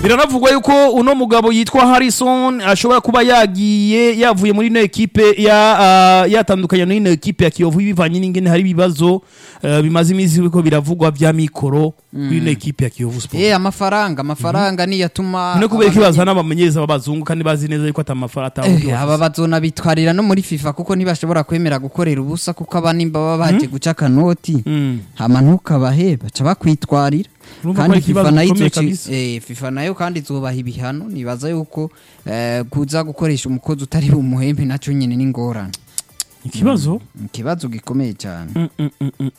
biranavugwa yuko uno mugabo yitwa Harrison ashobora kuba yagiye yavuye muri ino ekipe ya ah, yatandukanye n'ino ekipe ya Kiyovu bivanye n'ingene hari ibibazo eh, bimaze iminsi biriko biravugwa vya mikoro kuri ino ekipe ya Kiyovu Sport Eh amafaranga amafaranga niyo atuma no kubera ko bazana abamenyereza b'abazungu kandi bazi neza yuko atamafaranga atawundi Eh, aba bazona bitwarira no muri FIFA kuko ntibashobora kwemera gukorera ubusa kuko aba nimba baba baje guca akanoti Mm. hama ntukabahe baca bakwitwarira Urumva ko kandi ari ikibazo FIFA nayo gikomeye izoci- kabisa. eh, FIFA nayo kandi izobaha ibihano nibaza yuko eh, kuza gukoresha umukozi utari bumuhembe nacyo nyine ni ingorane ikibazo ikibazo gikomeye cyane Mm, mm, mm, mm.